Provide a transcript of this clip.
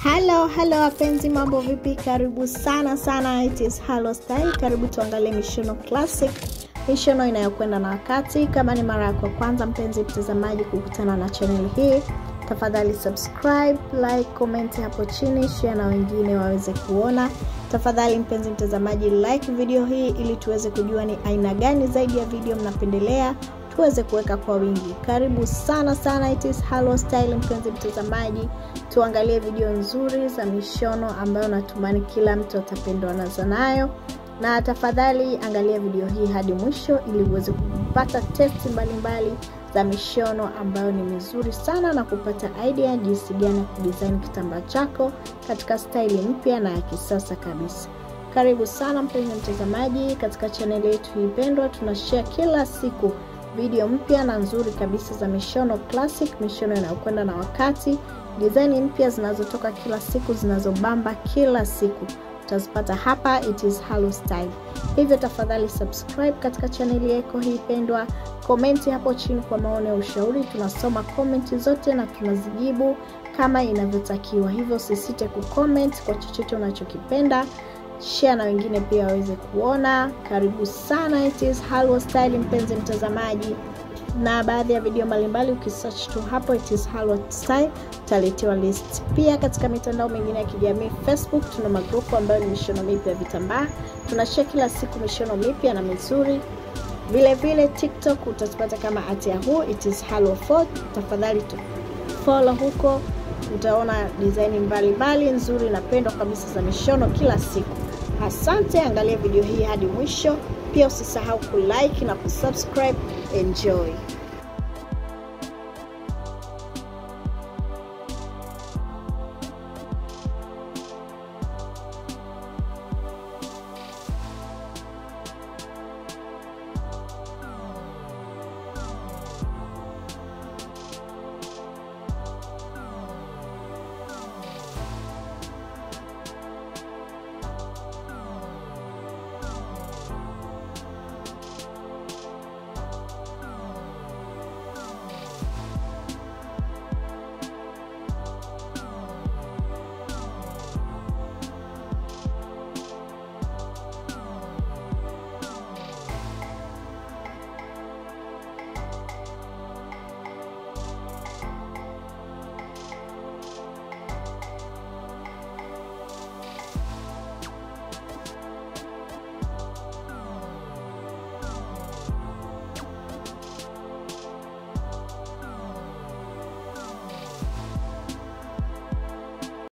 Halo, halo wapenzi, mambo vipi? Karibu sana sana, it is Halo Style. Karibu tuangalie mishono classic, mishono inayokwenda na wakati. Kama ni mara yako ya kwanza mpenzi mtazamaji kukutana na channel hii, tafadhali subscribe, like, comment hapo chini, share na wengine waweze kuona. Tafadhali mpenzi mtazamaji, like video hii ili tuweze kujua ni aina gani zaidi ya video mnapendelea tuweze kuweka kwa wingi. Karibu sana sana, it is Halo Style. Mpenzi mtazamaji, tuangalie video nzuri za mishono ambayo natumani kila mtu atapendwa nazo nayo, na tafadhali angalia video hii hadi mwisho ili uweze kupata testi mbalimbali za mishono ambayo ni mizuri sana na kupata idea jinsi gani ya kudesign kitambaa chako katika staili mpya na ya kisasa kabisa. Karibu sana mpenzi mtazamaji, katika chaneli yetu hii pendwa, tunashare kila siku video mpya na nzuri kabisa za mishono classic, mishono inayokwenda na wakati, design mpya zinazotoka kila siku, zinazobamba kila siku utazipata hapa, it is Halo Style. Hivyo tafadhali subscribe katika chaneli yako hii pendwa, komenti hapo chini kwa maoni ya ushauri. Tunasoma komenti zote na tunazijibu kama inavyotakiwa, hivyo usisite kucomment kwa chochote unachokipenda share na wengine pia waweze kuona. Karibu sana, it is Halo Style mpenzi mtazamaji, na baadhi ya video mbalimbali ukisearch tu hapo it is Halo Style utaletewa list. Pia katika mitandao mingine ya kijamii Facebook, tuna magrupu ambayo ni mishono mipya ya vitambaa, tunashare kila siku mishono mipya na mizuri. Vile vile TikTok utazipata kama at yahoo it is Halo 4. Tafadhali tu follow huko, utaona design mbalimbali nzuri na pendwa kabisa za mishono kila siku. Asante, angalia video hii hadi mwisho. Pia usisahau kulike na kusubscribe. Enjoy.